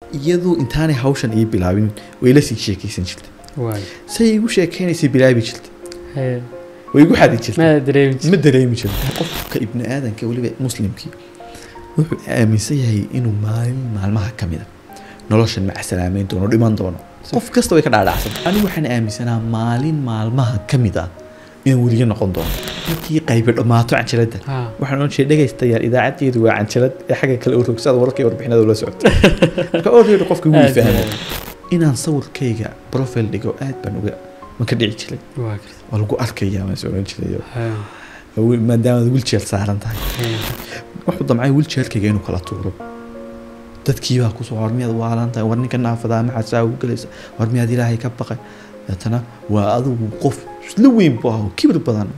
iyadu intaanay hawshan ii bilaabin way la sii sheekaysan jirtay waay say igu sheekaynaysay bilaabi jirtay haye way igu xadi jirtay ma dareemi jir ma dareemi jiro qofka ibni aadanka weliba muslimkii wuxuu aaminsan yahay inuu maalin maalmaha ka mida noloshan macsalaamayn doono dhiman doono qof kasta way ka dhaadhacsan anigu waxaan aaminsanaa maalin maalmaha ka mid ah inaan weliyo noqon doono markii qaybi dhammaato canjaladda ha waxaan ohan jiray dhegaystayaal idaacadeedu waa canjalad ee xagga kale u rogsaada wararka iyo warbixinada ula socota marka already qofka wuu aad iyo fahmay aad. inaan sawirkayga profile dhigo aad baan uga ma ka dhici jiray waa garta waa lagu arkayaa waan is oran jiray ha maadaama wilchair saaran tahay haye wuxuu damcay wilchairkayga inuu kala tuuro dadkiibaa kusoo war miyaad waalan tahay war ninka naafadaa maxaad saa ugu gelaysa war miyaad ilaahay ka baqay deetana waa adigu qof isla weyn bu ah oo kibir badan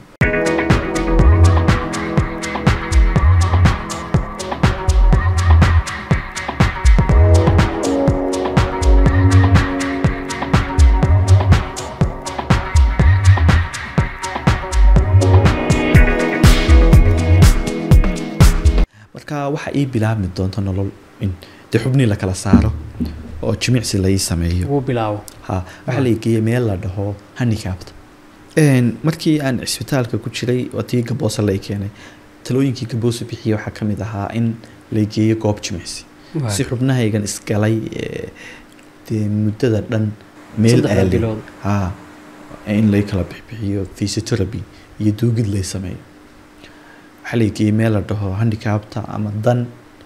marka waxa ii bilaabmi doonta nolol in dee xubnii la kala saaro oo jimicsi la ii sameeyo wuu bilaabo ha waxaa la geeyey meel la dhaho handicapta markii aan cisbitaalka ku jiray oo tii gaboosa la keenay talooyinkii gaboosa bixiyey waxaa ka mid ahaa in la geeyo goob jimicsi Waay. si xubnahaygan isgalay ee, dee muddada dhan meel Saddexda aalay bilood. ha in lay kala bixiyo physiotherapy iyo duugid lay sameeyo waxaa la geeyey meel la dhaho handicapta ama dan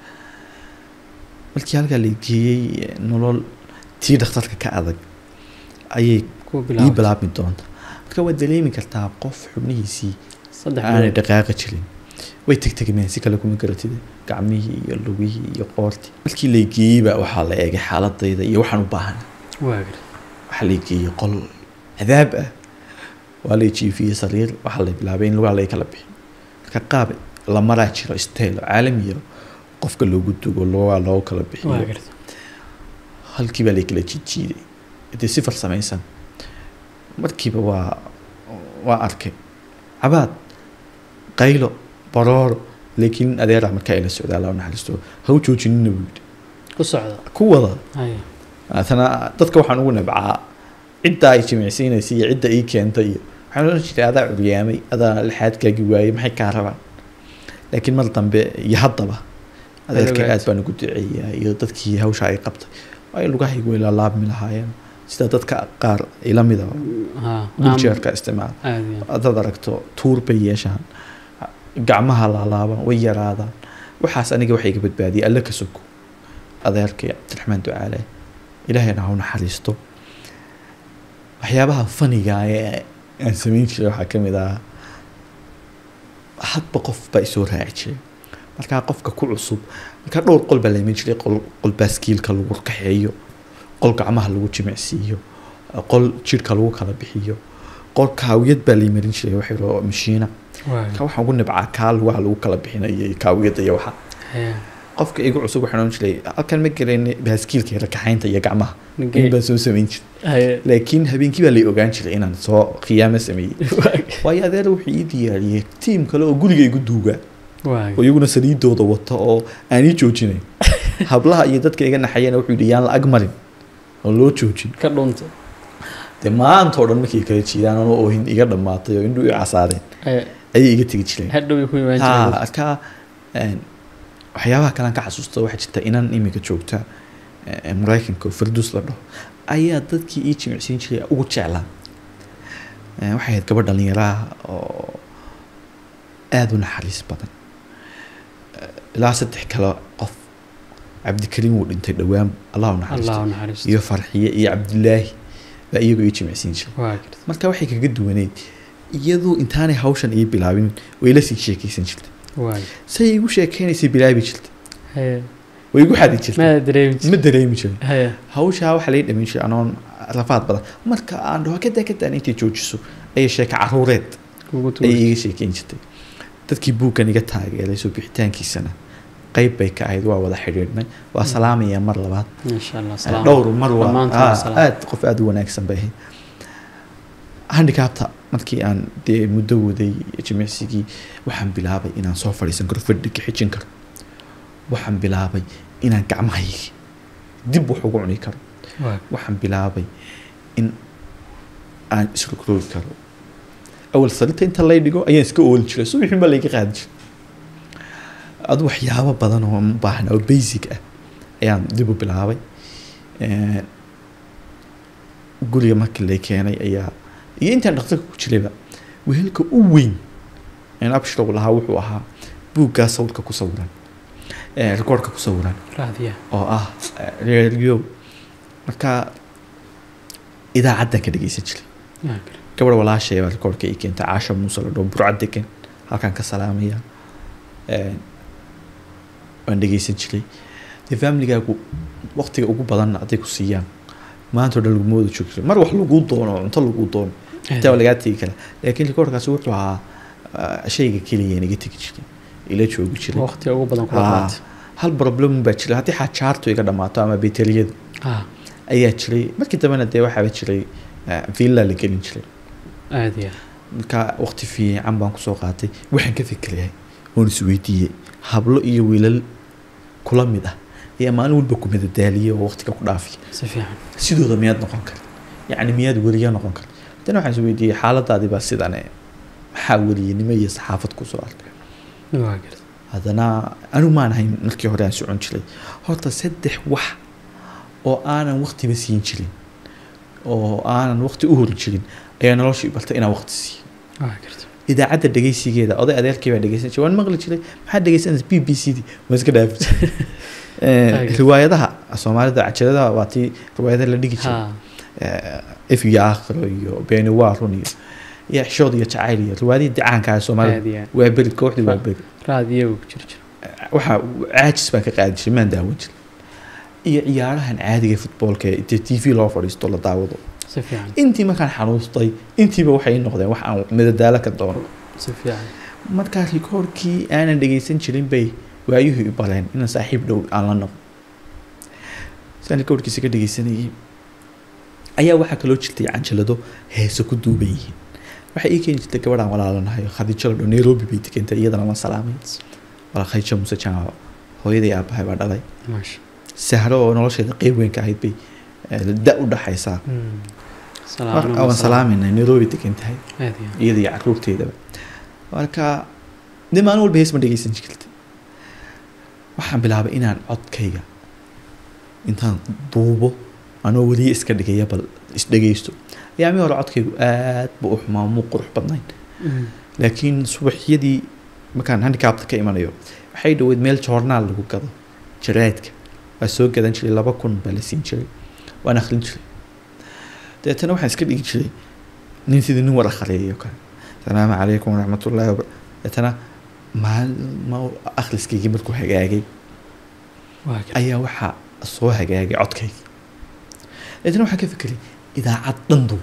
markii halkaa la geeyey eh, nolol tii dhakhtarka ka adag ayay kuu ii bilaabo bilaabmi doonta marka waad dareemi kartaa qof xubnihiisii saddex aanay bilood dhaqaaqi jirin way tegtegmeen si kale kuma garatid gacmihii iyo lugihii iyo qoortii markii la geeyeyba waxaa la eegay xaaladayda iyo waxaan u baahan waa garta waxaa la geeyey qol cadaab ah waa la jiifiyey sariir waxaa la bilaabay in lugaha laga kala bixi marka qaab la maraa jiro style oo caalamiya qofka loogu dugo lugaha loogu kala waa bixiyo garta halkii baa la kala jiijiiday dee si farsamaysan markiiba waa waa arkay cabaad qaylo barooro laakiin adeera markaa ila socdaa la naxariisto ha u joojinina buu yidhi ku socda ku wada haye haatana dadka waxaan ugu nabcaa cidda ay jimicsiinaysa iyo cidda ii keentay iyo waxaan oran jiray adaa curyaamay adaa lixaadkaagi waayey maxay kaa rabaan laakiin mar dambe iyo haddaba adeerka ogaatay. aad baan ugu duceeyaa iyo dadkii hawsha ay qabtay ay lugahaygu way laalaabmi lahaayeen sida dadka qaar ila mida ha wilchairka isticmaala aad iyo aad. haddaad aragto tuur bay yeeshaan gacmaha laalaaban way yaraadaan waxaas aniga waxay iga badbaadiyay alle ka soko adeerkay cabdiraxmaan ducaale ilaahayna ha u naxariisto waxyaabaha faniga ee aan samayn jiray waxaa ka mid ah hadba qof baa isoo raaci jiray markaa qofka ku cusub markaa dhowr qol baa la iman jiray qol qol baaskiilka lagu kaxeeyo qol gacmaha lagu jimicsiiyo qol jidhka lagu kala bixiyo qol kaawiyad baa la imarin jiray wax yaroo mashiina waa ka waxaan ugu nibcaa kaa lugaha lagu kala bixinayo iyo kaawiyadda iyo waxa haye qofka igu cusub waxaan ohan jiray halkan ma garayn baaskiilka yara kaxaynta iyo gacmaha Nagee. in baan soo samayn jiray haye laakiin habeenkii baa lay ogaan jiray inaan soo khiyaamo sameeyey waa waayo adeer wuxuu ii diyaariyey tiim kale oo guriga igu duugaa waa oo iyaguna saliidooda wata oo aan ii joojinayn hablaha iyo dadka iga naxayana wuxuu yidhi yaan la ag marin oo loo joojin ka dhunta dee maanta oo dhan markay kala jiidaan anoo oohin iga dhammaatay oo indhu i casaareen haye ayay iga tegi jireen hadhow ay ku imaan ha jireen arkaa een, waxyaabaha kalean ka xasuusta waxaa jirta inan imika joogta ee, maraykanka oo farduus la dhaho ayaa dadkii ii jimicsiin jiray ugu jeclaa Ee, waxay ahayd gabadh dhalinyaraha oo aada u naxariis badan Ee, ilaa saddex kale qof cabdikariim wuu dhintay dhowaan allahu allah naxariisto u naxariisto iyo farxiye iyo cabdilaahi baa iyagoo ii jimicsiin jiray waa garta marka waxay kaga duwaneyd iyadu intaanay hawshan ii bilaabin way la sii sheekaysan jirtay waa say igu sheekaynaysay bilaabi jirtay haye way igu xadi jirtay ma dareemi jir ma dareemi jirin haye hawshaa waxaa laga dhamin jiray anoon rafaad badan marka aan dhaho kada kadaan intay joojiso ayay sheeka caruureed kugu ayay tuur iga sheekeyn jirtay dadkii buuggan iga taageeray soo bixitaankiisana qayb bay ka ahayd waa wada xidhiidhnay waa salaamaya mar labaad insha allah salaam dhowr mar waa Dhammaantood ah, waa salaam. aad qof aada u wanaagsan bay ahayd handicapta markii aan dee muddo waday jimicsigii waxaan bilaabay inaan soo fadhiisan karo fadhiga xijin karo waxaan bilaabay inaan gacmahayga dib wax ugu cuni karo waa waxaan bilaabay in aan isrogrogi karo awal sariirta inta lay dhigo ayaan iska oolin jiray subaxin baa layga qaadi jiray adu waxyaabo badan oo u baahan oo basic ah ayaan dib u bilaabay Een, guriga markii lay keenay ayaa iyo intaan dhaqtarka ku jirayba wehelka u weyn een abshirow lahaa wuxuu ahaa buuggaa sawirka ku sawiran ee rikoorka ku sawiran raadiya oo ah eh, radio marka idaacaddan ka dhegeysan jiray waa gar gabadh walaashay baa rikoorka ii keentay caasha muuse la dhoo burcad degan halkaan ka salaamaya Een, waan dhegeysan jiray dee familigaagu waqtiga ugu badanna hadday ku siiyaan maanta oo dhan laguma wada joogi jiray mar wax laguu doono oo cunto laguu doono intaa waa lagaa tegi karaa laakiin rikoorkaasi wuxuu ahaa ah, shayga keliya inaga tegi jiray ila joogi jiray waqtiga ugu badan kula Haa, qaatay hal problem baa jiray haddii xajaartu iga dhamaato ama beteliyadu ha ayaa jiray markii dambena dee waxaaba jiray ah, villa la gelin jiray aad iyo marka waqti fiican baan kusoo qaatay waxaan ka fikirahay oon isweydiiyey hablo iyo wiilal kula mid ah ayaa maalin walba ku madadaaliyay oo waqtiga ku dhaafiya si fiican sidooda miyaad noqon kara yacni miyaad weliya noqon kara haddana waxaan isweydiiyey xaaladaadii baa sidan eh, maxaa weliyanimo iyo saxaafad kusoo arkay waa gar haddana anigu maan ahayn markii hore aan socon jiray horta saddex wax oo aanan waqtiba siin jirin oo aanan waqti u hori jirin ayaa nolosha i bartay inaan waqti siiyo waa garta idaacadda dhegeysigeeda oday adeerkii baa dhegeysan jiray waan maqli jiray maxaad dhegeysanaysa b b c d waan iska dhaafi jiray Eh, Taageer. riwaayadaha soomaalida cajaladaha waa tii riwaayadaha la dhigi jiray ha if iyo aakhiro iyo beeni waa run iyo iyo xishood iyo jacayl iyo riwaayadihii dicaanka ah aad soomaalida iyo aad waa beri kooxdii waa beri raadiya uu ku jiri jiro waxaa caajis baan ka qaadi jiray maan daawan jiray iyo ciyaarahan caadiga futboolka ee inta t v loo fadhiisto la daawado si fiican intii markaan xanuustay intiiba waxay noqdeen wax aan madadaalo ka doono si fiican markaa rikoorkii aanan dhegeysan jirin bay waayuhu i baleen inaan saaxiib dhow aan la noqo saan rikoorkiisa ka dhegeysanayay ayaa waxaa kaloo jirtay canjalado heeso ku duuban yihiin waxay ii keeni jirtay gabadhaan walaalanahay khadiijo la dho nairobi bay degantay iyadana waan salaamay walaa khadiijo muse jaamaco hooyaday aabahay baa dhalay maasha sahro oo nolosheeda qeyb weyn ka ahayd bay eh, da u dhaxaysaa Mm. mar Salaam waan salaamayna nairobi degan tahay aad iyo iyada iyo caruurteedaba marka de maalin walba hees ma dhegeysan jirta waxaan bilaabay inaan codkayga intaan duubo anoo weliya iska dhigaya bal isdhegeysto ayaamii hore codkaygu aad ba u xumaa muu qurux badnayn Mm. laakiin subaxyadii markaan handicapta ka imanayo waxay dhaweyd meel joornaal lagu gado jaraadka waa soo gadan jiray laba kun baa la siin jiray waan akhrin jiray dabeetana waxaan iska dhigi jiray nin sidii nin war akhriyayo kale asalaamu calaykum waraxmatullaahi waba dabeetana maalma akhriskaygii markuu hagaagay waa gar ayaa waxaa soo hagaagay codkaygii dabeetana waxaan ka fikiray idaacad dhandu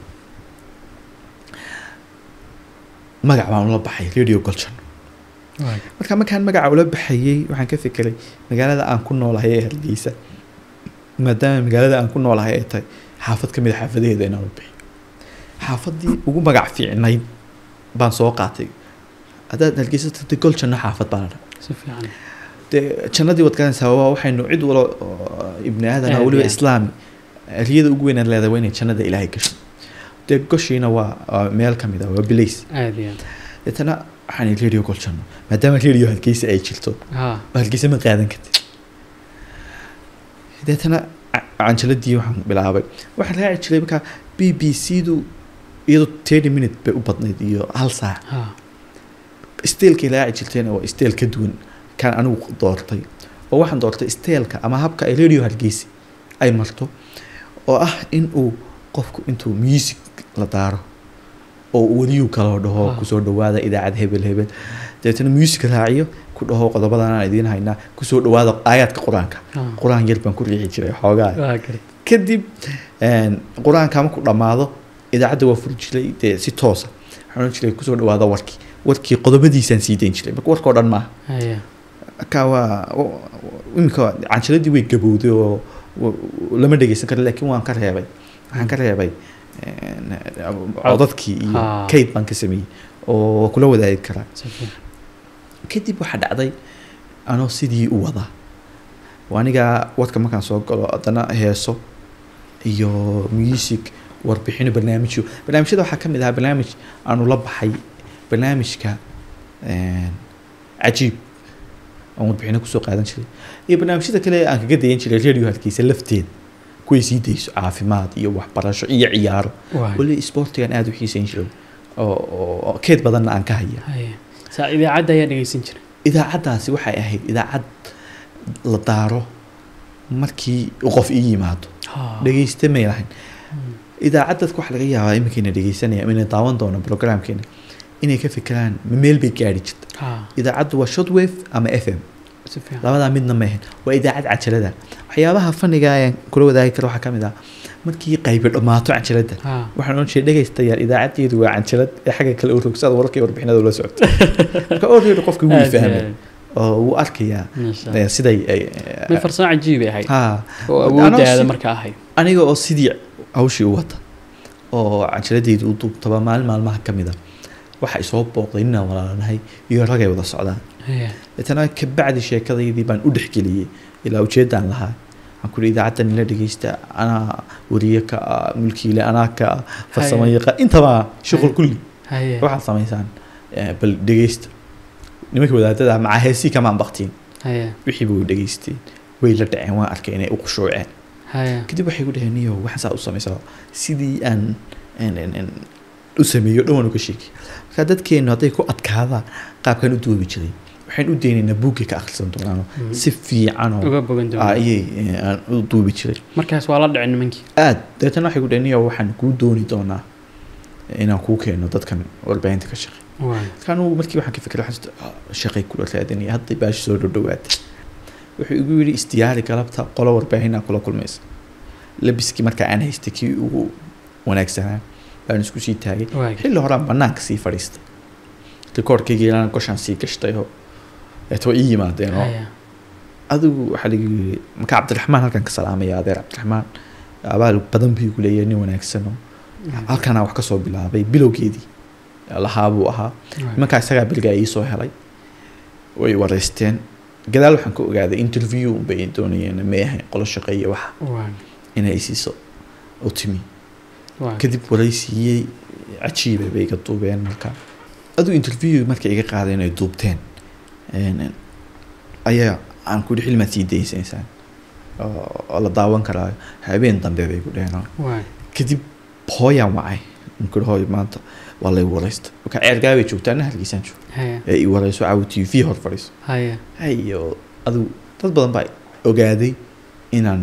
magac baan ula baxay radio goljan waa gar marka markaan magaca ula baxayey waxaan ka fikiray magaalada aan ku noolahay ee hargeysa maadaama magaalada aan ku noolahay ay tahay xaafad ka mid a xaafadaheeda inaan u bixiyo xaafadii ugu magac fiicnayd baan soo qaatay haddaad hargeysa tagtay gol janno xaafad baa la dhaha si fiican dee jannadii waad garanaysaa waa waxaynu cid walo oo ibni aadan ah Aad weliba iyo aad. islaami riyada ugu weynaad leedahay waa inay jannada ilaahay gasho dee goshiina waa waa meel ka mid ah waa bilays aad iyo aad deetana waxaan ihi radio gol janno maadaama radio hargeysa ay jirto ha waa hargeysa ma qaadan kartid deetana ca- canjaladii waxaan bilaabay waxaan raaci jiray markaa b b c du iyadoo thirty minute bay u badnayd iyo hal saac ha steelkay raaci jirtayna waa steel ka duwan kan anigu doortay oo waxaan doortay steelka ama habka ay radio hargeysa ay marto oo ah in uu qofku intuu music la daaro oo weliyuu kaloo dhaho Ah. kusoo dhawaada idaacad hebel hebel dabeetana music raaciyo ku dhaho qodobadan aan idiin haynaa kusoo dhawaada aayaadka qur-aanka ha qur-aan yar baan ku riixi jiray xoogaa waa gar kadib een, qur-aanka markuu dhammaado idaacadda waa furi jiray dee si toosa waxaan ohan jiray kusoo dhawaada warkii warkii qodobadiisaan sii dayn jiray marka warkao dhan maaha haya marka waa wa- wa- iminka canjaladii way gabowday oo wa- lama dhegeysan karo laakiin waan ka reebay waxaan ka reebay een, codadkii iyo Ah. kayd baan ka sameeyey oo kula wadaagi karaa si fiican kadib waxaa dhacday anoo sidii u wadaa oo aniga wadka markaan soo galo haddana heeso iyo music warbixino barnaamijyo barnaamijyada waxaa ka mid ahaa barnaamij aanu la baxay barnaamijka een, cajiib aan warbixino kusoo qaadan jiray iyo barnaamijyada kale aan kaga dayan jiray radio halkiisa lafteeda kuway sii dayso caafimaad iyo waxbarasho iyo ciyaaro waay weli sportigan aada u xiisayn jiray oo oo- oo keed badanna aan ka haya haye saa idaacadda ayaa dhegeysan jiray idaacaddaasi waxay ahayd idaacad la daaro markii uu qof ii yimaado Ha. dhegeyste may lahayn Mm. idaacad dadka waxaa laga yaabaa iminkayna dhegeysanaya ama inay daawan doono programkeena inay ka fikiraan ma meel bay gaari jirta Ha. idaacaddu waa shortwave ama f m si fiican labadaa midna ma ahayn waa idaacad cajalada waxyaabaha faniga ayaan kula wadaagi kara waxaa ka mid ah markii qaybi dhammaato cajalada Ha. waxaan ohan jiray dhegaystayaal idaacadeedu waa canjalad ee xagga kale u rogsaada wararka iyo warbixinada ula socota marka already qofka wuu Aad iyo fahmay aad. oo wuu arkayaa Masha eh, siday ay mid farsamo cajiib ay ahayd ha oo Anoo awooddaada si- marka ahayd aniga oo sidii hawshii u wata oo canjaladeyda u duubtaba maalin maalmaha ka mid a waxa isoo booqday ninaan walaalanahay iyo ragay wada socdaan Haye. deetana kabacdi sheekadaydii baan u dhexgeliyey ilaa ujeedaan lahaa waxaan kuri idaacaddan ila dhegeysta anaa wariye ka ah mulkiile anaa ka ah farsamo Haye. yaqa intaba shuqul Haye. kulli haye waxaad samaysaan eh, bal dhegeysta nimanka wadaadada macaa heesii kamaan baktiin haye wixii bay u dhegeysteen way la dhaceen waan arkay inay u qushuuceen haye kadib waxay ku dhaheen niyo waxaan saa u samaysaa sidii aan aan- aan- aan u sameeyo dhowan uga sheegi marka dadkeennu hadday ku adkaadaan qaabkan u duubi jiray waxaan u daynaynaa buuggay ka akhrisan doonaano Mhm. si fiican oo uga bogan ah, doona ayay eh, aan u duubi jiray markaas waa la dhicin nimankii aad dabeetana waxay ku dhaheen niyo waxaan kuu dooni doonaa inaan kuu keeno dadkan warbaahinta ka shaqey waay marka anugu markii waxaan ka fikray waxaan is- ah, shaqay kula raadinaya hadday baashi soo dhowdhowaatay wuxuu igu yidhi isdiyaari galabta qolo warbaahinaa kula kulmaysa labiskii markaa aan haystay kii ugu wanaagsanaa baan isku sii taagay waay xilli horaan banaanka sii fadhiistay rikoorkayga ilaan goshaan sii gashtay oo eetwa ii yimaadeen oo haye adigu waxaa lagu yiri marka cabdiraxmaan halkan ka salaamaya adeer cabdiraxmaan abaal badan buu igu leeyahay nin wanaagsan oo halkanaa wax kasoo bilaabay bilowgeedii lahaa buu ahaa Waay. nimankaa isagaa bilgaa iisoo helay way wareysteen gadaal waxaan ka ogaaday interview bay doonayeen may ahayn qolo shaqeeye waxa waay inay isiiso u timi waay kadib waraysiiyey cajiiba bay iga duubeen marka aduu interview markay iga qaadeen ay duubteen een, ayaa aan ku xilmaad sii daysaysaan oo oo la daawan karaa habeen dambe bay ku dheheen waay kadib hooyaan wacay nkuri hooy maanta waa lay wareysta marka ceergaabay joogtaa ana halkiisaan joogo haye ee i wareyso caawa t v hor fadhiiso haye hayo adigu dad badan baa ogaaday inaan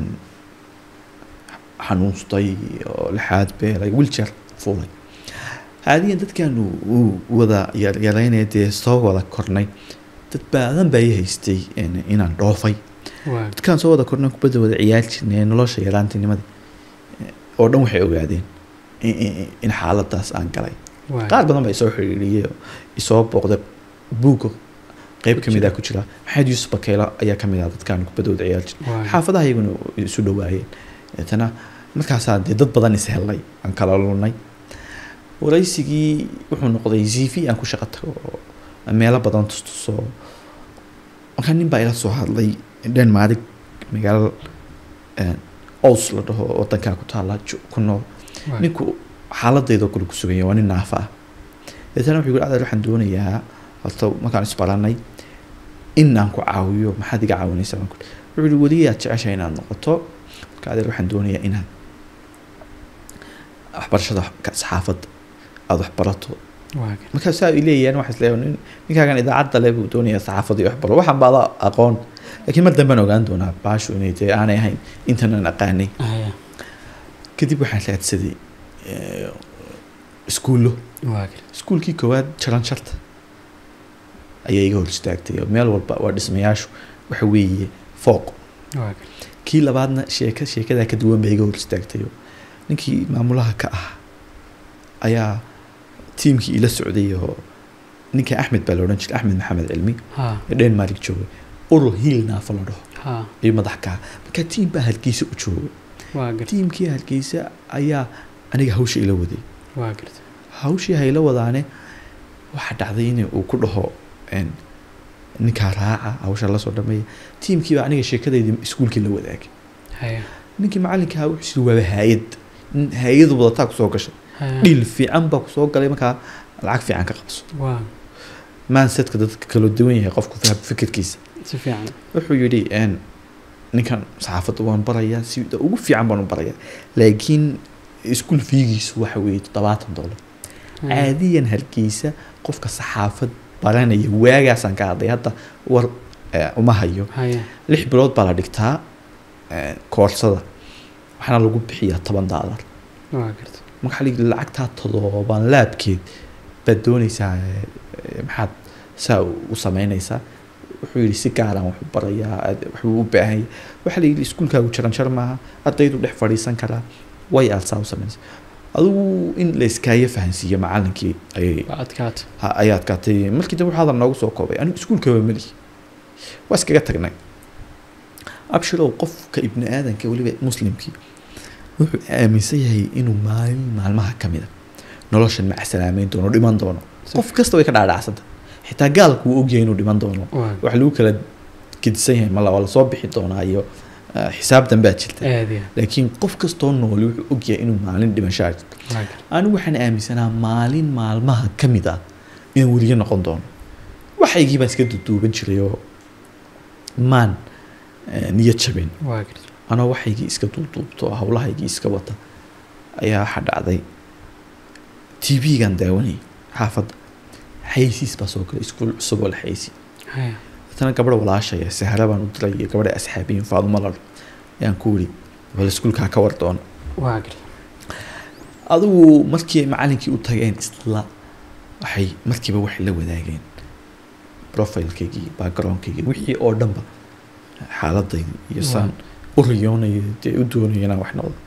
xanuunstay oo lixaad beelay wilcher fuulay haadiyan dadkan uu wada yar- yaraynaya dee soo wada kornay dad badan baa i haystay in- inaan dhoofay waay dadkaan soo wada kornay kubadda wada ciyaar jirnay nolosha yaraantinimada oo dhan waxay ogaadeen in- in in xaaladaas aan galay waay qaar badan baa isoo xiriiriyey oo isoo booqday buugga qeyb ka mid ah ku jira maxamed yuusuf bakeelo ayaa ka mid ah dadkaan kubaddooda ciyaar jira waay xaafadaha iyaguna isu dhowaayeen deetana markaasaa dee dad badan is helnay aan kala lunay waraysigii wuxuu noqday z v aan ku shaqo tago oo meelo badan tustuso markaa nin baa ila soo hadlay denmark magaalo ows la dhaho wadankaa ku taala jo- ku nool waay ninku xaaladeedoo kale ku suganya waa nin naafa ah deetana wuxuu yidhi adeer waxaan doonayaa horta markaan isbaranay inaan ku caawiyo maxaad iga caawinaysaa baan ku ihi. wuxuu yihi weliyaad jeceshahay inaad noqoto marka adeer waxaan doonayaa inaad waxbarashada ka- saxaafadda aada wax barato waay markaa saa ay leeyahan waxaa isleeyahay nin ninkaagan idaacadda le buu doonayaa saxaafadda iyo waxbaro waxaan baada aqoon laakiin mar dambaan ogaan doonaa baashu inay dee aanay ahayn intanan aqaanay haye kadib waxaan raadsaday iskuullo waay iskuulkii koowaad jaran sharta ayaa iga hor istaagtay oo meel walba waa dhismayaashu waxa weeye fooq waay kii labaadna sheeka sheekadaa ka duwan baa iga hor istaagtay oo ninkii maamulaha ka ah ayaa tiimkii ila socday oo ninka axmed baa la odhan jiray axmed maxamed cilmi ha ee denmark joogay urur hiil naafa la dhaho ha iyo madax ka ah marka tiim baa hargeysa u joogay waa garta tiimkii hargeysa ayaa aniga hawsha ila waday waa garta hawshii hayla wadaane waxaa dhacday in uu ku dhaho een, ninkaa raaca hawsha lasoo dhameeya tiimkiiba aniga sheekadeydii iskuulkii la wadaagay haya ninkii macalinkaa wuxuu siri waaba haayad nin haayadu wadataa kusoo gashay haya dhiil fiican baa kusoo galay markaa lacag fiican ka qabso waa maansetka dadka kala duwan yahay qofku faham fikirkiisa si fiican wuxuu yidhi n ninkan saxaafadda waan barayaa sida ugu fiican baan u barayaa laakiin iskuul fiigiisu waxa weeye toddobaatan dollar Haya. caadiyan hargeysa qofka saxaafad baranaya waagaasaan ka hadlay hadda war eh, uma hayo haya lix bilood baa la dhigtaa eh, koorsada waxaana lagu bixiyaa toban daalar waa garta marka la yidhi lacagtaa todoban laabkeed baad doonaysaa eh, eh, maxaad saa u u sameynaysaa wuxuu yidhi si gaaraan wax u barayaa aad- waxbuu u baahan yahay waxaa la yidhi iskuulkaagu jaranjar maaha ardaydu dhex fadhiisan karaa way aad saa u samaynaysa adigu in la iskaaga fahansiiyo macalinkii ayay waa adkaata ha- ayaa adkaatay markii dambe waxaa hadal noogu soo koobay anigu iskuulkaba melihi waa iskaga tagnay abshirow qofka ibni aadanka weliba muslimkii wuxuu aaminsan yahay inuu maalin maalmaha ka mida noloshan macsalaamayn doono dhiman doono qof kasta way ka dhaadhacsanta xitaa gaalku wuu ogyahay inuu dhiman doono waa wax lagu kala gedisan yahay mala waa lasoo bixi doonaa iyo ah, xisaab danbaa jirta aad iyo laakiin qof kastoo nooli wuxuu ogyahay inuu maalin dhimashaa jirto waa garta anigu waxaan aaminsanaa maalin maalmaha ka mid ah inaan weliyo noqon doono waxaygii baan iska duduuban jiray oo maan eh, niyad jabin waa garta anoo waxaygii iska duuduubto oo hawlahaygii iska wata ayaa waxaa dhacday t v-gan daawanayay xaafadda xaysiis baa soo galay iskuul cusub oo la xaysi haya tana gabadha walaashaya sahra baan u diray iyo gabadha asxaabiyin faadumo lalo ayaan ku wiri bal iskuulkaa ka war doono waa garta adigu markii ay macalinkii u tageen isla waxay markiiba waxay la wadaageen profilekaygii backgroundkaygii wixii oo dhanba xaaladaydi iyo saan u riyoonayo dee u doonayo inaan wax noqdo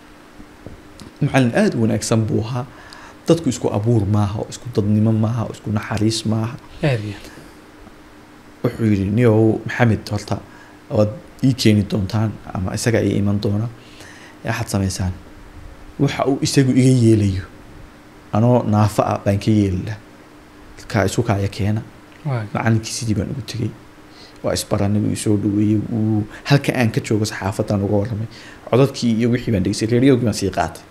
macalin aada u wanaagsan buu ahaa dadku isku abuur maaha oo isku dadnimo maaha oo isku naxariis maaha aad iyo wuxuu yidhi niyow maxamed horta waad ii keeni doontaan ama isaga ii iman doona waxaad samaysaan waxa uu isagu iga yeelayo anoo naafo ah baan ka yeeli laha kaa isu kaaya keena waa macalinkii sidii baan ugu tegey waa isbaranay wuu isoo dhaweeyey wuu halka aan ka joogo saxaafadan uga warramay codadkii iyo wixii baan dhegeystay reeriyogii baan sii qaatay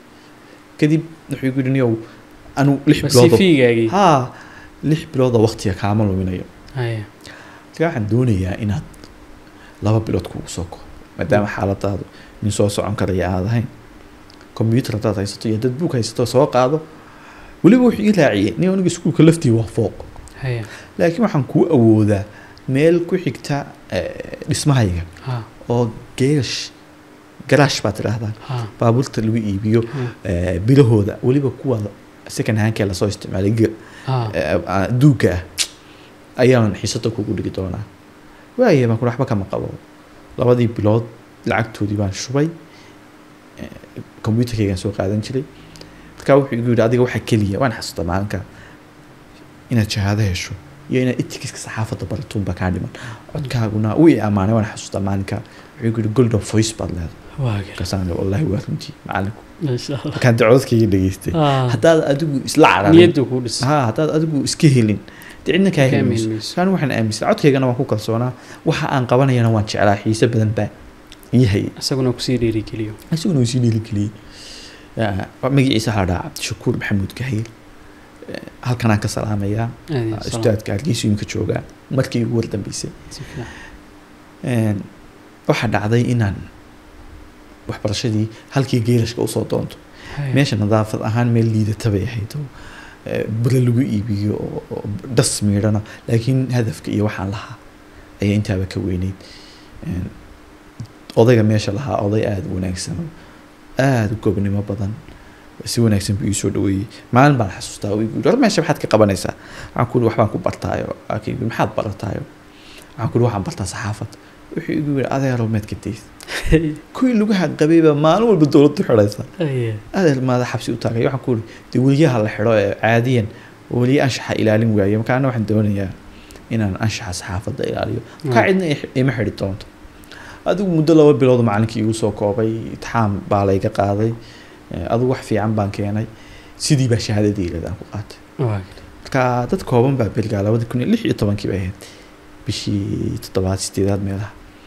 kadib wuxuu igu yidhi niyow anu lix bilood sifiigaagii haa lix bilooda waqtiga kaama luminayo haya marka waxaan doonayaa inaad laba bilood kugu soo koobo maadaama xaaladaadu nin soo socon karaya aad ahayn combyuutar haddaad haysato iyo dad buug haysato soo qaado weliba wuxuu ii raaciyey nin aniga iskuulka laftii waa fooq haya laakiin waxaan kuu awoodaa meel ku xigta eh, dhismahayga ha oo geerash garaash baad tidhaahdaa ha baabuurta lagu iibiyo ha eh, bilahooda weliba kuwa second handkee lasoo isticmaalay ge- ha eh, ah, duugga ah ayaan xiisada kugu dhigi doonaa waaya baan ku waxba kama qabo labadii bilood lacagtoodii baan shubay combyutarkaygaan soo qaadan jiray markaa wuxuu igu yidhi adiga waxaa keliya waan xasuusta maalinka inaad shahaado hesho iyo inaad etikiska saxaafadda baratuunba kaa dhiman codkaaguna wuu i ammaanay waan xasuusta maalinka wuxuu igu yidhi golden voice baad leedahay waa garta markaasaan ihi, wallaahi waa runtii macalinku masha allah markaan dee codadkayga dhageystay ha haddaad adigu isla cararin niyaddu kuu dhis ha haddaad adigu iska helin dee cidna kaa Kaa heli mayso heli mayso. kaan waxaan aaminsan codkaygana waan ku kalsoonaa waxa aan qabanayana waan jeclaa xiise badan baa ii hayay isaguna kusii dhiirigeliyo isaguna uu sii dhiirigeliyey Ya, magaciisa waxaa la dhahaa cabdishakuur maxamuud gahayl Eh, halkanaan ka salaamayaa aad iyo salaam. ustaadka hargeysa imika joogaa markii ugu wardambeysay si fiican Een, waxaa dhacday inaan waxbarashadii halkii geerashka usoo doonto Haya. meesha nadaafad ahaan meel liidata bay ahayd oo eh, bure lagu iibiyo oo- oo dhas miidhana laakiin hadafka iyo waxaan lahaa ayaa intaaba ka weyneyd Een, odayga meesha lahaa oday aada u wanaagsan oo aada u goobnimo badan si wanaagsan buu ii soo dhaweeyey maalin baan xasuustaa oo igu yidhi war meesha maxaad ka qabanaysaa waxaan ku yidhi waxbaan ku bartaayo Waxaa igu yidhi, maxaad barataayo waxaan ku yidhi waxaan bartaa saxaafad wuxuu igu yidhi adeero meed ka days kuwii lugaha qabayba maalin walba dowladdu xidhaysa Haya. adeer maada xabsi u taagay waxaan ku uri dee weliyaha la xidho ee caadiyan weliye anshaxa ilaalin waaye markaana waxaan doonayaa inaan anshaxa saxaafadda ilaaliyo kaa cidna i- ima xidhi doonto adigu muddo laba bilood macalinkii igu soo koobay itixaam baa layga qaaday Eh, adigu wax fiican baan keenay sidii baa shahaadadii iladaan ku qaatay waa garta marka dad kooban baa berigaa labadi kun iyo lix iyo tobankii bay ahayd bishii toddobaad sideedaad meelaha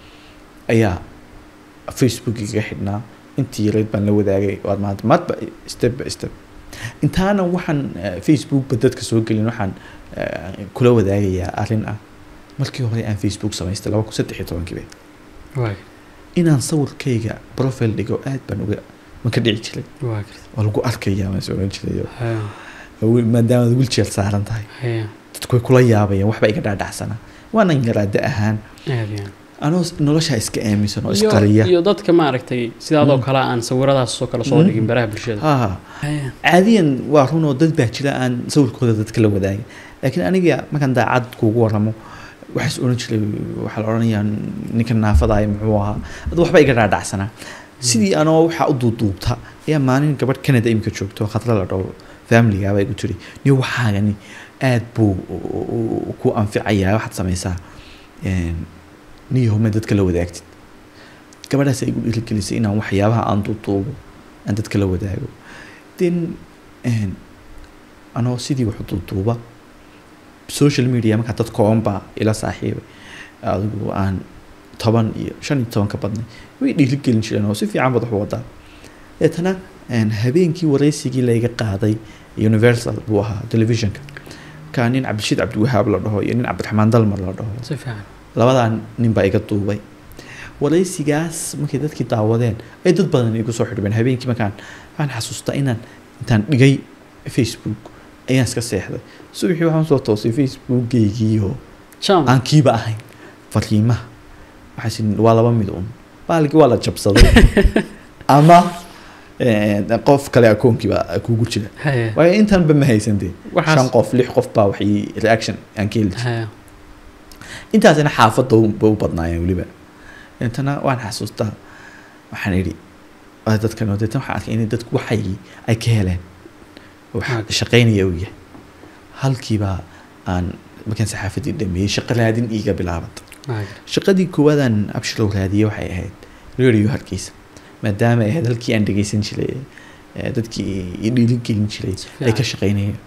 ayaa facebook iga xidhnaa intii yareyd baan la wadaagay waad maanta maadba step by step intaana waxaan eh, facebookba dadka soo gelin waxaan eh, kula wadaagayaa arrin ah markii hore aan facebook samaystay laba kun saddex iyo tobankiiba waay inaan sawirkayga profile dhigo aad baan uga ma ka dhici jiray waa garta waa lagu arkayaa maan oran jiray haya oo maadaama aad wheelchair saaran tahay haya dadku way kula yaabayaan waxba iga dhaadhacsanaa waanan yaraada ahaan aad iyo anoo noloshaa iska aaminsan oo iyo isqariya iyo dadka maaragtay sidaadoo Mm. kale aan sawiradaas oo kale soo Mm. dhigin baraha bulshada ha haya caadiyan waa run oo dad baa jira aan sawirkooda dadka la wadaagin laakiin aniga markaan daacad kuugu waramo waxaas oran jiray waxaa la odhanayaa ninka naafadaay muxuu ahaa ad waxba iga dhaadhacsanaa sidii anoo waxaa u duuduubta ayaa maalin gabadh canada imika joogto khadra la dhaho familigaaba igu tiri niyo waxaagani aad buu u- u- ku anficayaa waxaad samaysaa een, niyahome dadka la wadaagtid gabadhaas ay igu dhiirigelisay inaan waxyaabaha aan duuduubo aan dadka la wadaago then een, anoo sidii wax u duuduuba social media markaa dad kooban baa ila saaxiibay adigu aan toban iyo shan iyo toban ka badnay way dhiirigelin jireen oo si fiican baad wax u wadaa deetana een, habeenkii wareysigii layga qaaday universal buu ahaa televisionka ka nin cabdishiid cabdiwahaab la dhaho iyo nin cabdiraxmaan dalmar la dhaho si fiican labadaa nin baa iga duubay wareysigaas markay dadkii daawadeen ay dad badan igu soo xidhmeen habeenkii markaan waxaan xasuustaa inaan intaan dhigay facebook ayaan iska seexday subaxii waxaan soo toosay facebookgeygiioo jam aan kiiba ahayn fariimaha waxaas waa laba mid un baalkii waa la jabsaday ama eh, qof kale akoonkiiba kugu jira haya waayo intanba ma haysantee Waxaas- shan qof lix qof baa waxay reaction aan ka heli jiray haya intaasina xaafadda u- ba u badnaayeen weliba intana waan xasuustaa waxaan idhi waa dadkan oo deetan waxaan arkay inay dadku waxay ay ka heleen wax Ah. shaqaynaya uu yahay halkiibaa aan markaan saxaafaddii dhameeyey shaqo raadin iiga bilaabat waa garta shaqadii koowaadaan abshirow raadiyey waxay ahayd radio hargeysa maadaama ay ahayd halkii aan dhegeysan jiray eh, dadkii i dhiirigelin jiray Si ay ka fiican. shaqaynayeen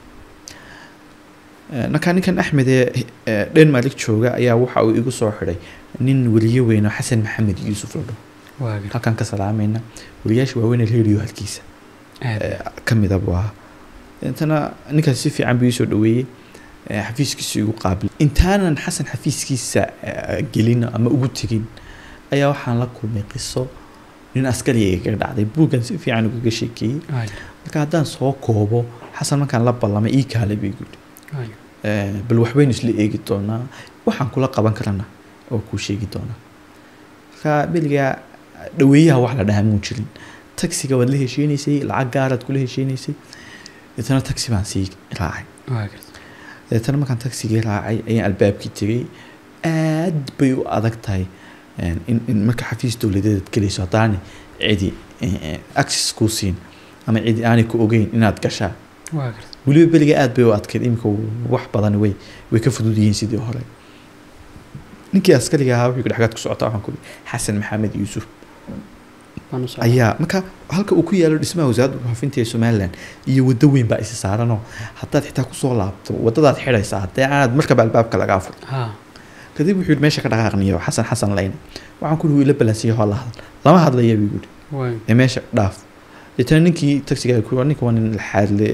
Eh, markaa ninkan axmed ee eh, denmark jooga ayaa waxa uu igu soo xidhay nin weliye weyn oo xasan maxamed yuusuf la dhaho waa garta halkaan ka salaamayna weliyaasha waaweyn ee radio halkiisa aad eh, ka mida buu ahaa intana ninkaas si fiican buu ii soo dhaweeyey eh, xafiiskiisa igu qaabil intaanan xasan xafiiskiisa eh, gelin ama ugu tegin ayaa waxaan la kulmay qiso nin askariga igaga dhacday buuggan si fiican ugaga sheekeeyey waa garta marka haddaan soo koobo xasan markaan la ballamay ii kaalay buu igu yidhi waa garta Eh, bal waxbaynu isla eegi doonaa waxaan kula qaban karana oo kuu sheegi doonaa marka beligaa dhaweeyaha wax la dhahaa muu jirin taxiga waad la heshiinaysay lacag gaaraad kula heshiinaysay deetana taxi baan sii raacay waa garta deetana markaan taxigii raacay ayaan albaabkii tegay aad bay u adag tahay eh, in, in marka xafiis dowladeed gelayso haddaani cidi eh, eh, access kuu siin ama cidi aanay ku ogeyn inaad gashaa waa garta weliba beliga aad bay u adkayd iminka wax badan way way ka fudud yihiin sidii hore ninkii askariga ahaa wuxuu dhexgaad ku socotaa waxaan ku ihi xasan maxamed yuusuf waan u socdaa. ayaa marka halka uu ku yaalo dhismaha wasaaradda warfaafinta ee somaliland iyo waddo weyn baa isi saaranoo haddaad xitaa kusoo laabto waddadaad xidhaysaa haddee aanaad markaba albaabka laga afur ha kadib wuxuu yidhi meesha ka dhaqaaqniyo xasan xasan layne waxaan ku ihi ila balansiya hoo la hadal lama hadlaya buu yidhi waa ee meesha dhaaf deetana ninkii taxiga ku ninka waa nin laxaadle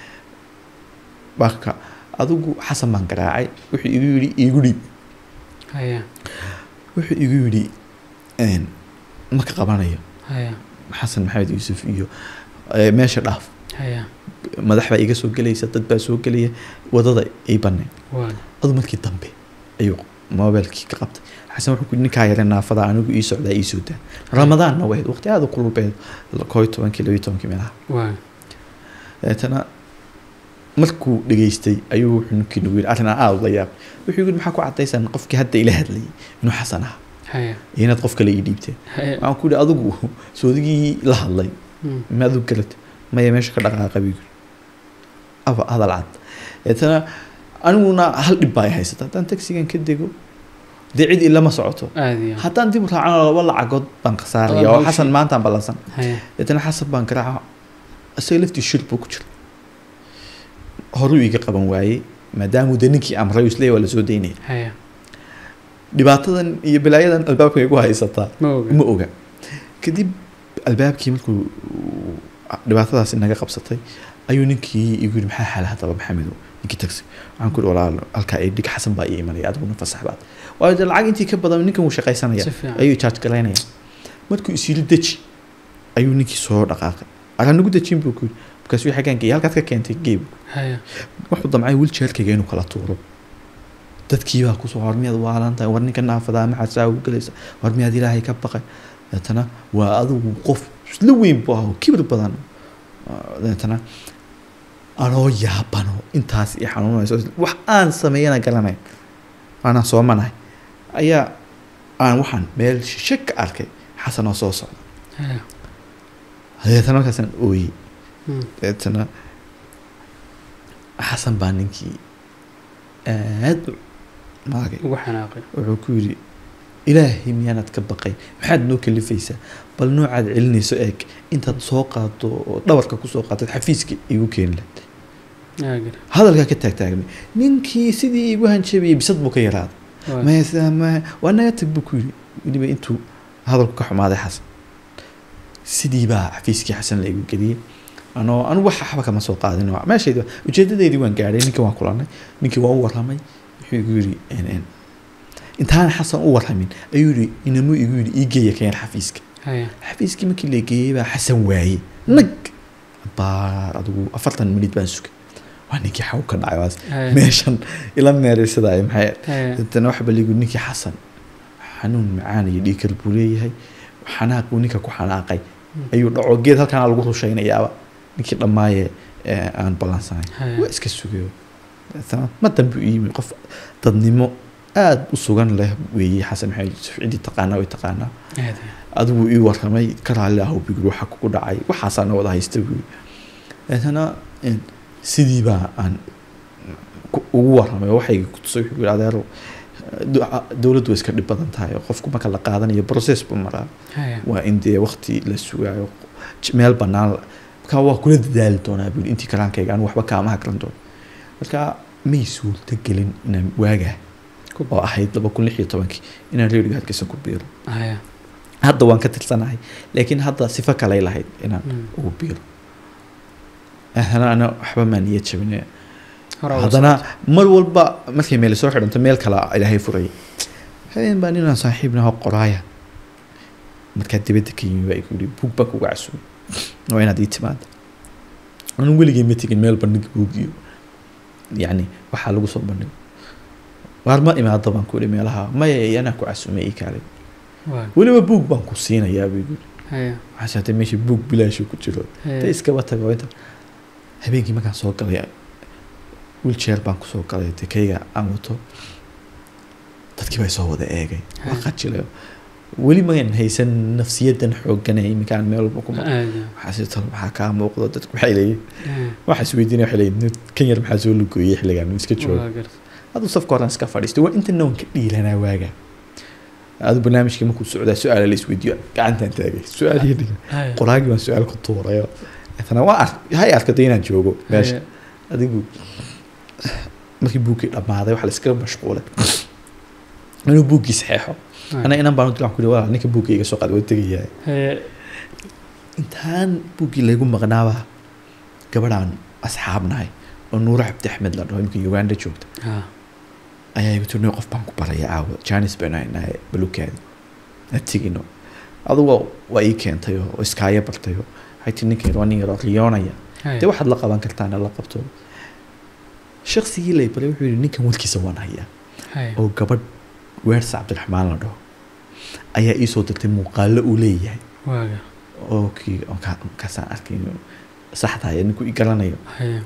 marka adigu xasan baan garaacay wuxuu igu yidhi iigu dhiib haya wuxuu igu yidhi een, ma ka qabanayo haya xasan maxamed yuusuf iyo eh, meesha dhaaf haya madax baa iga soo gelaysa dad baa soo gelaya wadada ii baneen waa adu markii dambe ayuu mobilkii ka qabtay xasan wuxuu ku yidhi ninkaa yare naafada anigu ii socdaa ii soo daa ramadaanna wayd waqti aada u kululbeed koo iyo tobankii labiyo tobankii meelaha waa deetana markuu dhageystay ayuu wuxuu ninkii nagu yidhi arrin aan aada ula yaab wuxuu yidhi maxaa ku cadaysan qofkii hadda ila hadlayay inuu xasan ahaa haya iyo inaad qof kale ii dhiibteen haya waxaan ku yidhi adigu soodigii la hadlay Mm. ma adigu garatay maya meesha ka dhaqaaqa buu yidhi aba hadal cad deetana aniguna hal dhib baa ay haysata haddaan taxigan ka dego dee cid ilama socoto aad iyo haddaan dib u raacano laba lacagood baan khasaaraya oo Hawshii. xasan maantaan ballansan haya deetana xasan baan garaaca isaga laftii shir buu ku jira horuu iga qaban waayey maadaamuu de ninkii amray isleey waa lasoo daynaya haya dhibaatadan iyo balaayadan albaabka igu haysataa ma oga ma oga kadib albaabkii markuu dhibaatadaas inaga qabsatay ayuu ninkii igu yidhi maxaa xaala haddaba maxamedow ninkii tagsi waxaan ku yidhi walaal halkaa ii dhig xasan baa ii imanaya adiguna fasax baad waayo dee lacag intii ka badan ninkan wuu shaqaysanaya si fiican ayuu charge galaynaya markuu isyiri deji ayuu ninkii soo dhaqaaqay araa nagu dejin buu ku yidhi markaasuu xaggaan geeyay halkaad ka keentay geeb haya wuxuu damcay wilchairkayga inuu kala tuuro dadkii baa kusoo war miyaad waalan tahay war ninka naafadaa maxaad saa ugu gelaysa war miyaad ilaahay ka baqay deetana waa adigu qof isla weyn buu ahaa oo kibir badan Ah, deetana anoo yaabano intaas i xanuunayso wax aan sameeyana garanayn waanaan soomanahay ayaa aan waxaan meel shishe ka arkay xasan oo soo socda haya deetana markaasaan ooyey Mm. deetana xasan baa ninkii aad u maagay ugu xanaaqay wuxuu ku yidhi ilaahay miyaanaad ka baqay maxaad noo kalifaysaa bal noocaad celinayso eeg intaad soo qaado oo dhabarka kusoo qaatad xafiiska igu keeni lahayd aagir hadalkaa ka taagtaagmay ninkii sidii igu hanjabayay bisad buu ka yaraaday waa maya sidaa maya waa naga tag buu ku yidhi weliba intuu hadalku ka xumaaday xasan sidii baa xafiiskii xasan la igu geliyey anoo anu wax waxba kama soo qaadin oo meeshaydi ujeedadeydii waan gaadhay ninkii waan kulanay ninkii waa u warramay wuxuu igu yidhi n n intaan xasan u warramin ayuu yidhi inamuu igu yidhi ii geeya keen xafiiska haya xafiiskii markii la geeyey baa xasan waayey nag baar adigu afartan minid baan sugay waa ninkii xaw ka dhacay waas haya meeshan ila meeraysaday maxay haya dadana waxba ligu ninkii xasan xanuun macaan iyo dhiikar buu leeyahay xanaaquu ninka ku xanaaqay ayuu dhaco geed halkaana lagu rushaynayaaba ninkii dhammaaye ee aan ballansanayn haya waa iska sugayo Dabeetana ma dambe u yimi qof dadnimo aada u sugan leh weeye xasan maxamed yuusuf ciddii taqaanaa way taqaanaa aad adigu ii warramay ka raalli ah bigir waxa kugu dhacay waxaasaa na wada haysta buuri deetana een, sidii baa aan ku- ugu warramay oo waxayga ku tusay wuxuu yidhi adeero du- dowladdu way iska dhib badan tahay oo qofku marka la qaadanayo process buu maraa haya waa in dee waqti la sugaayo j- meel bannaan la- marka waa kula dadaali doonaa buuri intii kalaankayga anigu waxba kaama hakran doono marka may suurta gelin inaan waagaa ku oo ahayd laba kun lix iyo tobankii inaan reeriga hargeysa ku biiro haya hadda waan ka tirsanahay laakiin hadda sifo kaley lahayd inaan Mm. ugu biiro ahna ana waxba maa niyad jabine hore uga haddana mar walba markay meel soo xidhanto meel kale ilaahay furaya habeen baa ninaan saaxiibnaho qoraaya markaa dibadda ka yimi baa igu yidhi buug baa kuga casuubay waa inaad ii timaado anu weligay ma tegin meel bandhig buug iyo yacni waxaa lagu soo bandhigo waar ma imaado baan ku ihi meelaha maya anaa ku casuumay ii kaalay soo- waa weliba buug baan ku siinayaa buu igu yidhi haya waxaa saatay meesha buug bilaashu ku jiro ta haya iskaba tago inta habeenkii markaan soo galay wheelchair baan kusoo galay dekayga aan wato dadkii baa soo wada eegay waa Haya. qajilayo weli magan haysan nafsiyadan xoogan ee iminkaan meel walba kuma aad waxaa si tal maxaa kaa muuqdo dadku waxay leeyihin haya waxaa isweydiinaya waxay leeyihin "Nin- kan yar maxaa soo lugooyey xilligan uu iska joogo waa garta aduu safka horan iska fadhiistay waa inta noon ka dhiilanaa waaga adu barnaamijkii markuu socdaa su-aala la isweydiiyo gacantaan taagay su-aalihii dhigan haya qoraagii baan su-aal ku tuurayo etana waa ar hay arkada inaan joogo meesha haya adigu markii buuggii dhammaaday waxaa la iskaga mashquulay inuu buuggii saxeexo ana inan baan u dilan ku yidhi walaal ninka buugga iga soo qaad waa tegayaa haya intaan buuggii laygu maqnaaba gabadhaan asxaabnahay oo nuuro cabdi axmed la dhaho imika uganda joogta ha ayaa igu tiri qof baan ku baraya caawa janis baynu haynahay balukaadi ha tegino adugu waa ii keentay oo iskaaya bartay oo waxay tii ninkan yar waa nin yaroo riyoonaya haya dee waxaad la qaban kartaana la qabto shaksigii lay baray wuxuu yihi ninkan warkiisa waan hayaa haya oo gabadh weersa cabdiraxmaan la dhaho ayaa ii soo dirtay muuqaalo uu leeyahay waaga oo kii oo ka- kaasaan arkay inuu saxdahay ninku i garanayo haya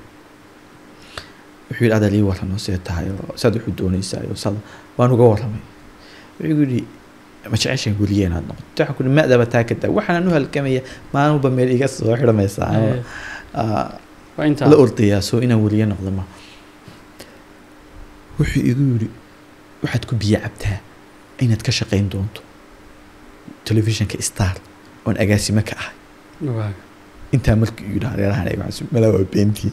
wuxuu yidhi adaa lii warramo see tahay oo saad wuxuu doonaysaa iyo sad waan uga warramay wuxuu yidhi ma jeceshan weliye inaad noqoto waxaan ku yidhi maadaba taa ka daa waxaan u halgamaya maalin walba meel iga soo xidhamaysaa ama haya ah, waa intaa la ordayaa soo inaan weliye noqdo ma wuxuu igu yidhi waxaad ku biyo cabtaa inaad ka shaqayn doonto telefishinka star oon agaasimo ka ahay waaga intaa markii igu yidhi hareerahan eeg waxaan is- malaa waa beentii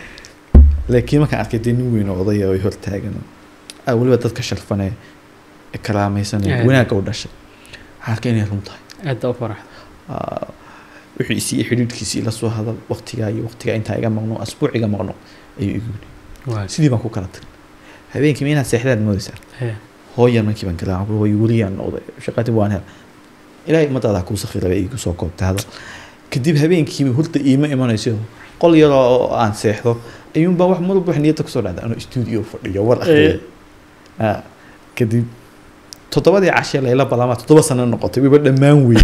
laakiin markaan arkay dee nin weyn oo odaya oo i hortaagan oo ah, weliba dadka sharfane kalaamaysan Eh. wanaagga u dhashay waxaa arka inay run tahay aad baa u faraxda Ah, wixii isii xidhiidhkiisii la soo hadal waqtigaa iyo waqtigaa intaa iga maqno asbuuc iga maqno ayuu igu yidhi waag sidii baan ku kala tagay habeenkii ma inaad seexdaad moodaysaa hee hooyan markii baan galaa way weliyaan noqday shaqadii waan hel ilaahay ummadaada kuu sakhiraba igu soo koobtay hadal kadib habeenkiiba hurda iima imanayso qol yaroo oo aan seexdo ayuunbaa wax mar walba wax niyadda kusoo dhacda anoo stuudio fadhiyo war akhriya Ah, kadib toddobadii cashee layla balama toddoba sano noqotay wayba dhammaan weyn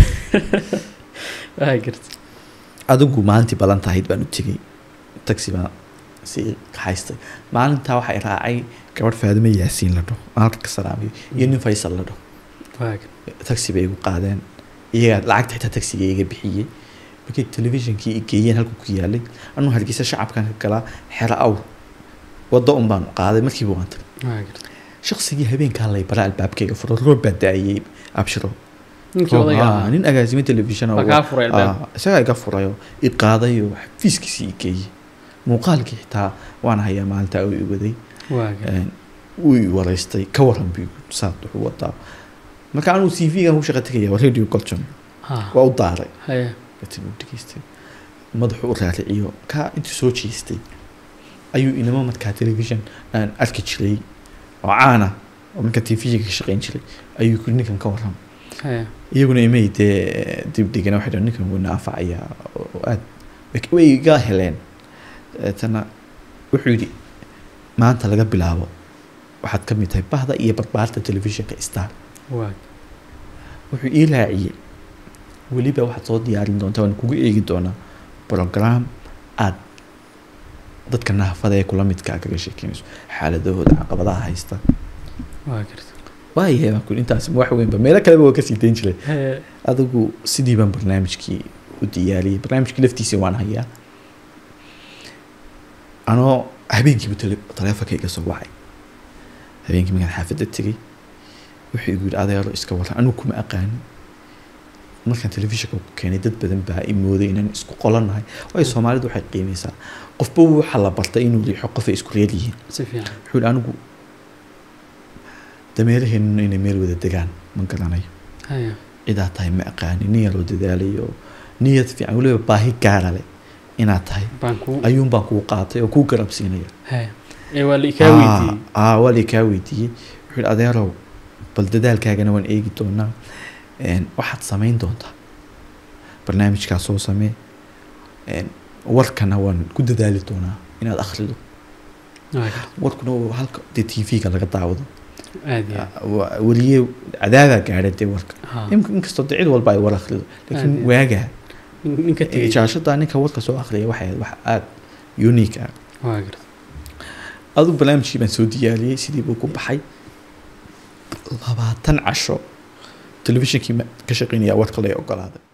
waa garta adigu maalintii balan tahayd baan u tegey taxi baan si kaxaystay maalintaa waxay raacay gabadh faadime yaasiin la dhaho aan halka ka salaamayo iyo nin faysal la dhaho waag taxi bay igu qaadeen iyagaa lacagta xitaa taxiga iga bixiyey markay telefishinkii i geeyeen halku ku yaalay anuu hargeysa shacabkan ka galaa xero awr waddo un baan qaaday markiiba waan tagay waa garta shaqsigii habeenkaa lay bara albaabkayga furo roob baa da-ayey abshiro ninkii odayga Ah, ahaa nin agaasimo telefishan baa kaa furay albaab Ah, isagaa iga furayo i qaadayo xafiiskiisii i geeyey muuqaalkii xitaa waan hayaa maalintaa uu i waday waa garta Een, wuu i waraystay ka waran bu saad wuxuu wadaa marka anuu c v-gan ku shaqa tegaya waa radio colton ha waa u daaray hee latin uu dhegeystay madaxu u raariciyo kaa intuu soo jeestay ayuu inamo markaa telefishan aan arki jiray oo caana oo marka tvga ka shaqeyn jiray ayuu kuri ninkan ka waran hee iyaguna imay dee dib dhigana waxay dhahan ninkan wuu naafacayaa oo aad way- way iga heleen tana wuxuu yidhi maanta laga bilaabo waxaad ka mid tahay bahda iyo barbaarta telefishinka star waag wuxuu ii raaciyey weliba waxaad soo diyaarin doontaa waan kugu eegi doonaa program aad dadka naafada ee kula midkaa kaga sheekeynayso xaaladahooda caqabadaha haysta waa garta waayahay baan kuli intaas wax weynba meelo kaleba waa kasii dayn jiray hee adigu sidii baan barnaamijkii u diyaariyey barnaamijkii laftiisii waan hayaa anoo habeenkiiba tele- taleefonka iga soo wacay habeenkii markaan xaafadda tegey wuxuu igu yidhi adeero iska waran anigu kuma aqaanin markaan telefishinka ku keenay dad badan baa i mooday inaan isku qolanahay waayo soomaalidu waxay qiimeysaa qofba waxa la bartay inuu riixo qofay isku reer yihiin si fiican wuxuu yidhi anigu dameeraheenuna inay meel wada degaan ma garanayo hee cidaa tahay ma aqaani nin yaroo dadaalayo niyad fiican weliba baahi gaara leh inaad tahay baan ku ayuun baan kuu qaatay oo kuu garabsiinaya hee ee waa la ikaa weydiiyey aa waa la kaa weydiiyey wuxuu yidhi adeerow bal dadaalkaagana waan eegi doonaa Een, waxaad samayn doontaa barnaamijkaa soo samee Een, warkana waan ku dadaali doonaa inaad akhrido waa garta warkuna waa halka dee t v-ga laga daawado aad iyo aad Waa- weliye cadaadaa gaadha dee warka ha In- inkastoo dee cid walba ay war akhrido laakiin Aad iyo- waagaa nin- ninka tegey jaashada ninka warka soo akhriya waxay ahayd wax aada unique ah waa garta aduu barnaamijkii baan soo diyaariyey sidii buu ku baxay labaatan casho telefishinkii ma- ka shaqeynaya warka lay ogolaaday